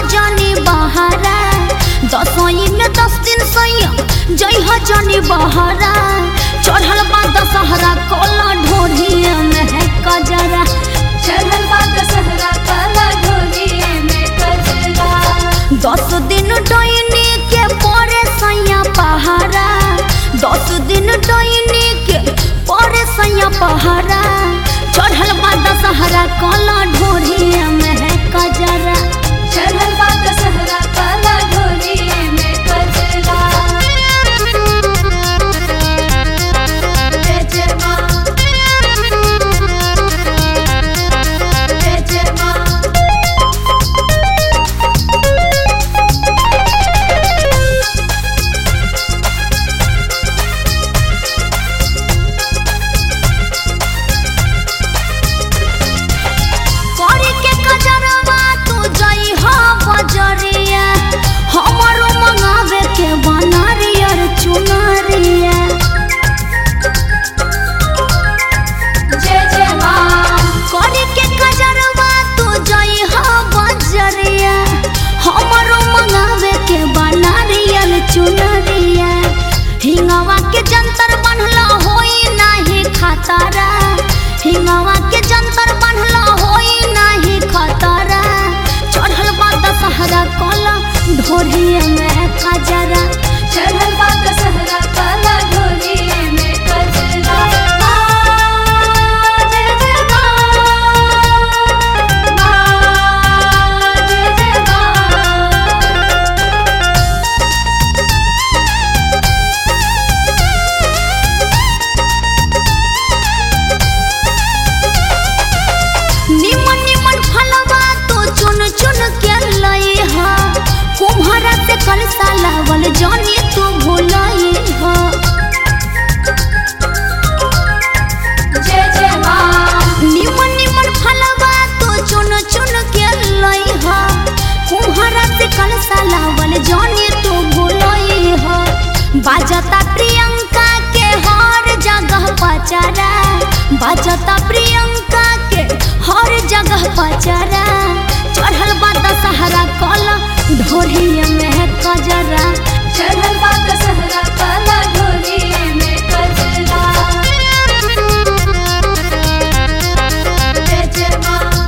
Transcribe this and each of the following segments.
जानी बहारा दसई में दस दिन सैया जई हो जानी बहारा चढ़ल बा दशहरा कोला ढोढ़िया में है कजरा चढ़ल बा दशहरा काला ढोलिए में कजरा दस दिन डोइनी के परे सैया पहारा दस दिन डोइनी के परे सैया पहारा चढ़ल बा दशहरा कोला ढोढ़िया में है कजरा चढ़ल बा दशहरा काला ढोलिए में कजरा जय जय माँ जय जय माँ करे के कजरवा तू जई हो बजरिया हमरो मंगावे के बनारियर चुनरिया जय जय माँ करे के कजरवा तू जई हो बजरिया हमरो मंगावे के बनारियर चुनरिया हिंगवा के जंतर बनला होई नाही खतरा हिंगवा के जंतर बनला होई नाही खतरा चढ़ल बा दशहरा कोला ढोरिया में कजरा चढ़ल बा दशहरा काला ढोलिए में कजरा माँ, जय जय माँ। माँ, जय जय माँ। निमन निमन फलवा तो चुन चुन के लई हा कुम्हारा से कलसा लावल जानी तू भूलई हा जय जय माँ निमन निमन फलवा तो चुन चुन के लई हा कुम्हारा से कलसा लावल जानी तू भूलई हा बाजता प्रियंका के हर जगह पचरा बाजता प्रियंका के हर जगह पचरा चढ़ल बा दशहरा कला ढोरिया में है कजरा चढ़ल बा दशहरा काला ढोलिए में कजरा जय जय माँ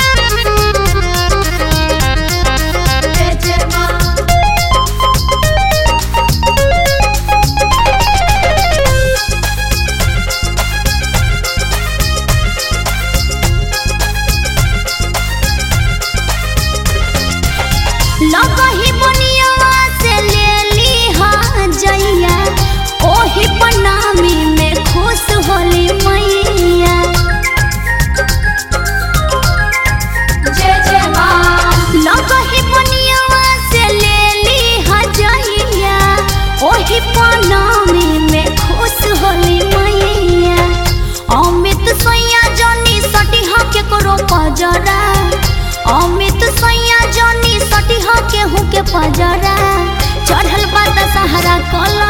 जय जय माँ लगही बनियावा से ले ली हा जइया ओही प्रणामी में खुश होली मैया जय जय माँ लगही बनियावा से ले ली हा जइया ओही प्रणामी में खुश होली मैया अमित सैया जनी सटिहा के करो पजरा अमित सैया जनी सटिहा के हूँ के पजरा चढ़ल बा दशहरा कला